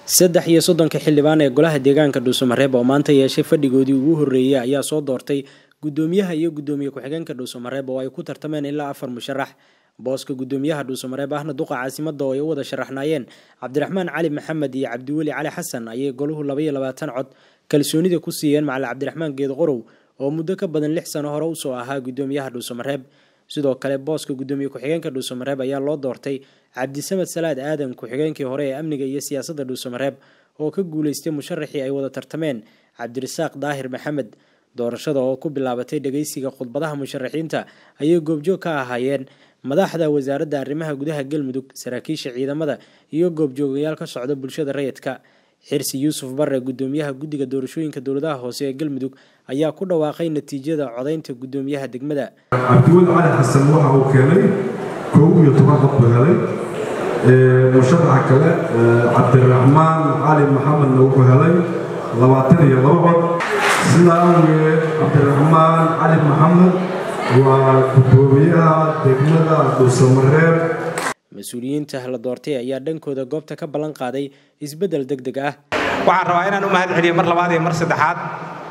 saddex iyo soddonka xildhibaan ee golaha deegaanka dhuusamareeb oo maanta yeeshay fadhigoodii ugu horreeyey ayaa soo doortay guddoomiyaha iyo guddoomiye ku-xigeenka dhuusamareeb oo ay ku tartameen ilaa afar musharax booska guddoomiyaha dhuusamareeb ahna duqa caasimada oo ay u wada sharaxnaayeen cabdiraxmaan cali maxamed iyo cabdiweli cali xasan ayay goluhu labaiyo labaatan cod kalsoonida ku siiyeen macali cabdiraxmaan geed qorow oo muddo ka badan lix sano hore usoo ahaa guddoomiyaha dhuusamareeb sidoo kale booska guddoomiye ku-xigeenka dhuusamareeb ayaa loo doortay cabdisamed salaad aadan ku-xigeenkii hore ee amniga iyo siyaasadda dhuusamareeb oo ka guuleystay musharaxii ay wada tartameen cabdirasaaq daahir maxamed doorashada oo ku bilaabatay dhageysiga khudbadaha musharaxiinta ayay goobjoog ka ahaayeen madaxda wasaaradda arrimaha gudaha galmudug saraakiisha ciidamada iyo goobjoogayaal ka socda bulshada rayidka xirsi yuusuf bare guddoomiyaha guddiga doorashooyinka dowladaha hoose ee galmudug ayaa ku dhawaaqay natiijada codaynta guddoomiyaha degmada cabdiweli cali xasan waxa uu keenay kow iyo toban cod buu helay musharaxa kale cabdiraxmaan cali maxamedna wuxuu helay labaatan iyo laba cod sidaa awgeed cabdiraxmaan cali maxamed waa guddoomiyaha degmada dhuusamareeb mas-uuliyiinta la doortay ayaa dhankooda goobta ka ballan qaaday isbeddel deg deg ah waxaan rabaa inaan u mahad celiyo mar labaad iyo mar saddexaad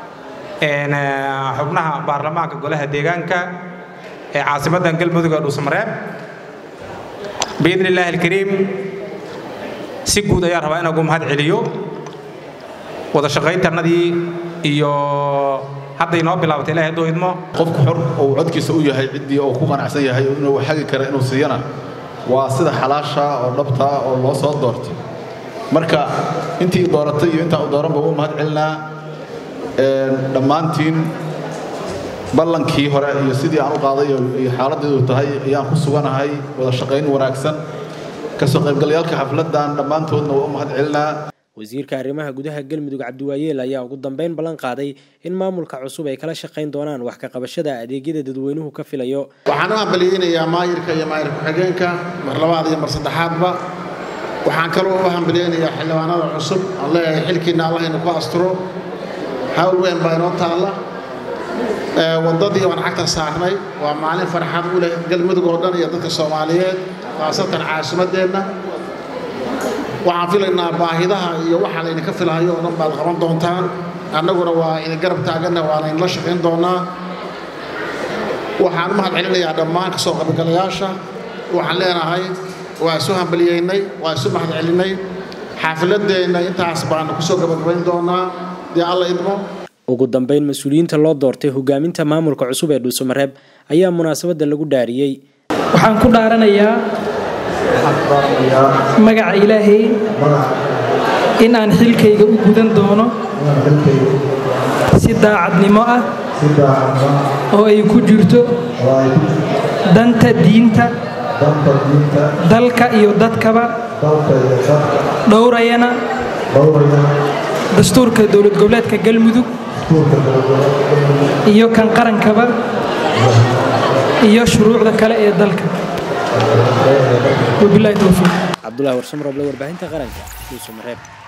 xubnaha baarlamaanka golaha deegaanka ee caasimaddan galmudug ee dhuusamareeb biidni illaahi alkariim si guud ayaan rabaa inaan ugu mahad celiyo wada shaqayntannadii iyo hadday noo bilaabatay ilahay hadduu idmo qofku xor uu codkiisa u yahay ciddii oo ku qanacsan yahay inuu xagi kara inuu siiyana waa sida xalaasha oo dhabtaa oo loo soo doortay marka intii dooratay iyo intaan u dooranba u mahad celinaa dhammaantiin ballankii hore iyo sidii aan u qaaday iyo xaaladdeedu tahay ayaan ku suganahay wada shaqayn wanaagsan kasoo qaybgalayaalka xafladdan dhammaantoodna waa u mahad celinaa wasiirka arrimaha gudaha galmudug cabdiwaayeel ayaa ugu dambeyn ballan qaaday in maamulka cusub ay kala shaqayn doonaan wax ka qabashada adeegyada dadweynuhu ka filayo waxaan u hambaliyeynayaa maayirka iyo maayir ku-xigeenka mar labaad iyo mar saddexaadba waxaan kaloo u hambaliyeynayaa xildhibaanada cusub aan leeyahay xilkiinna allah inu ku asturo hawl weyn baa inoo taalla waddadii waan cagta saarnay waa maalin farxad u leh galmudug oo dhan iyo dadka soomaaliyeed khaasatan caasimadeenna waxaan filaynaa baahidaha iyo waxa laydinka filahayo oo dhan baad qaban doontaan annaguna waa idin garab taaganna waana idinla shaqayn doonaa waxaan u mahad celinayaa dhammaan kasoo qaybgalayaasha waxaan leenahay waa isu hambaliyeynay waa isu mahad celinay xaafiladeenna intaas baanu kusoo gabagabayn doonaa dee alla idmo ugu dambeyn mas-uuliyiinta loo doortay hogaaminta maamulka cusub ee dhuusamareeb ayaa munaasabadda lagu dhaariyey waxaan ku dhaaranayaa magaca ilaahay in aan xilkayga u gudan doono si daacadnimo ah oo ay ku jirto danta diinta dalka iyo dadkaba dhowrayana dastuurka dowlad goboleedka galmudug iyo kan qarankaba iyo shuruucda kale ee dalka wabilahi towfiiq cabdulahi warsamroble warbaahinta qaranka dhuusamareeb